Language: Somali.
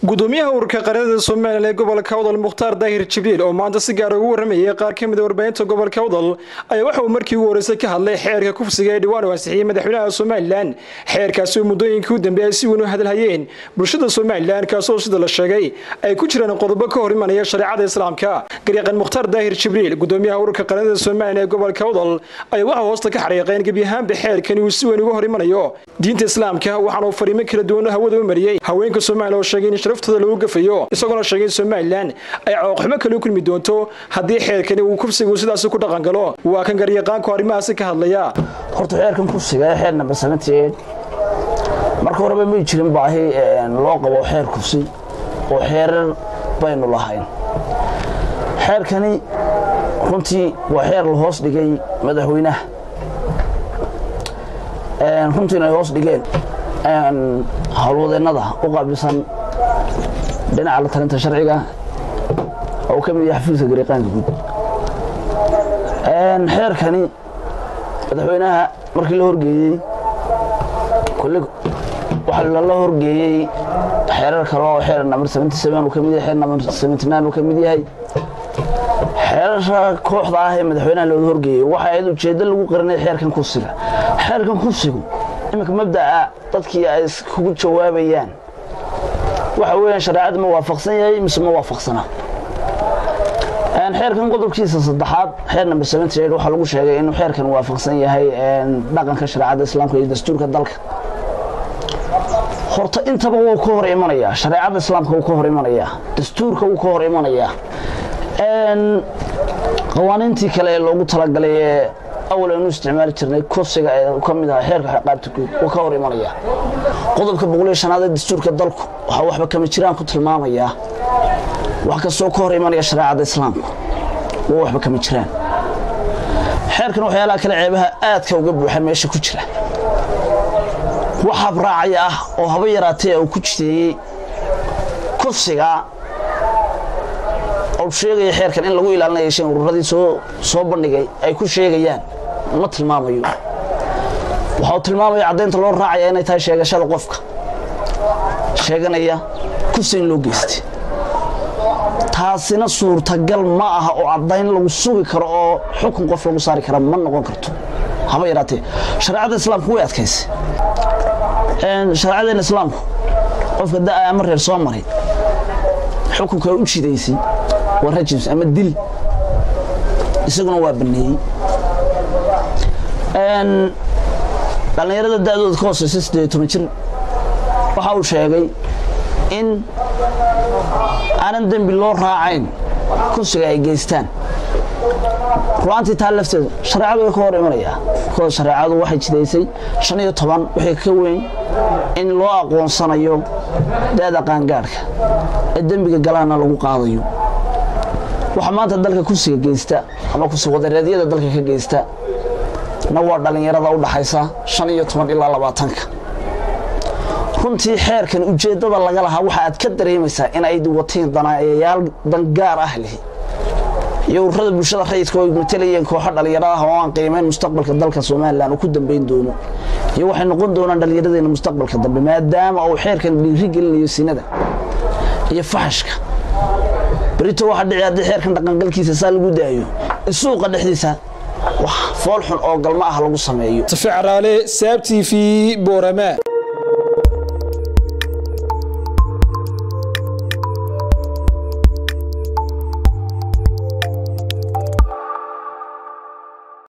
gudoomiyaha ururka qaranada somalilan ee gobolka awdal mukhtaar daahir jibriil oo maanta si gaara ugu waramayay qaar ka mida warbaahinta gobolka awdal ayaa waxa uu markii ugu horeysay ka hadlay xeerka kufsiga ee dhawaan u ansixiyey madaxweynaha somalilan xeerkaasi oo muddooyinkii u dambeeyay ay si weyn u hadalhayeen bulshada somalilan kaasoo sida la sheegay ay ku jiraan qodobo ka hor imanaya shareecada islaamka garyaqan mukhtaar daahir jibriil gudoomiyaha ururka qaranada somalilan ee gobolka awdal ayaa waxaa hoosta ka xariiqeen gebi ahaanba xeerkani uu si weyn uga hor imanayo diinta islaamka waxaana uu fariimo kala duwan hawada u mariyey haweenka somalilan oo sheegay in sharaftooda lagu gafayo isagoona sheegay in somalilan ay cooqxumo kale u kulmi doonto haddii xeerkani uu kufsigu sidaasi ku dhaqangalo waa kan garyaqaanku arrimahaasi ka hadlaya horta xeerkan kufsiga ee xeer number seventy-eight marka horeba may jirin baahi loo qabo xeer kufsi oo xeerar baynu lahayn xeerkani runtii waa xeer la hoos dhigay madaxweynaha runtiina ay hoos dhigeen howlwadeennada u qaabilsan dhinaca la talinta sharciga oo ka mid yahay xafiiska gariiqaanka guud xeerkani madaxweynaha markii la horgeeyey kole waxaa lala horgeeyey xeerar kale oo xeer number seventy seven uu ka mid yahay xeer number seventy nine uu ka mid yahay xeerarka kooxda ah ee madaxweynaha looga horgeeyey waxa ayd ujeeddo lagu qarinay xeerkan kufsiga xeerkan kufsigu iminka mabda'a dadkii ay kugu jawaabayaan waxa weeyaan shareecada ma waafaqsan yahay mise ma waafaqsana xeerkan qodobkiisa saddexaad xeer number seventy eight waxaa lagu sheegay inuu xeerkan waafaqsan yahay dhaqanka shareecada islaamka iyo dastuurka dalka horta intaba wuu ka hor imanayaa shareecada islaamka wuu ka hor imanayaa dastuurka wuu ka hor imanayaa qawaaniintii kale ee loogu talagalay ee awal aynu isticmaali jirnay kufsiga ee ka mid aha xeerka qaabta guud wuu ka hor imanayaa qodobka boqoliyo shanaad ee dastuurka dalku waxaa waxba kama jiraan ku tilmaamayaa wax kastoo ka hor imanaya shareecada islaamka waa waxba kama jiraan xeerkan waxyaalaha kale ceebaha aadka uga buuxa meesha ku jira wax habraacaya ah oo haba yaraatee uu ku jideeyey kufsiga ou sheegaya xeerkan in lagu ilaalinayo shan ururadii soo soo bandhigay ay ku sheegayaan ma tilmaamayo waxa uu tilmaamaya caddaynta loo raacaya inay tahay sheegashada qofka sheeganaya kufsi in loo geystay taasina suurtagal ma aha oo caddayn lagu sugi karo oo xukun qof lagu saari kara ma noqon karto haba yaraatee shareecada islaamku way adkaysay shareecadeena islaamku qofka da ama reer soo maray xukunka u jidaysay waa rajims ama dil isaguna waa baneeyey dhallinyarada da'dooda ka hooseysa siddeed toban jir waxa uu sheegay in aanan dembi loo raacayn kufsiga ay geystaan ru'aantii taa lafteedu shareecadu way ka hor imanayaa kooda shareecadu waxay jidaysay shan iyo toban wixii ka weyn in loo aqoonsanayo da'da qaangaadhka ee dembiga galaana lagu qaadayo waxaa maanta dalka kufsiga geysta ama kufsiwadareedyada dalka ka geysta na waa dhallinyarada u dhaxaysa shan iyo toban ilaa labaatanka runtii xeerkan ujeeddada laga lahaa waxa aad ka dareemaysaa in ay wateen danaayayaal dangaar ah lihi iyo ururada bulshada rayidka oo matalayeen kooxo dhallinyaro ah oo aan qiimeyn mustaqbalka dalka somalilan uu ku dambayn doono iyo waxay noqon doonaan dhallinyaradeena mustaqbalka dambe maadaama uu xeerkan dhiiri gelinayo sinada iyo faxashka berito waxa dhici haddii xeerkan dhaqangalkiisa saa lagu daayo in suuqa dhexdiisa wax fool xun oo galma ah lagu sameeyo safi caraale saab t v boorama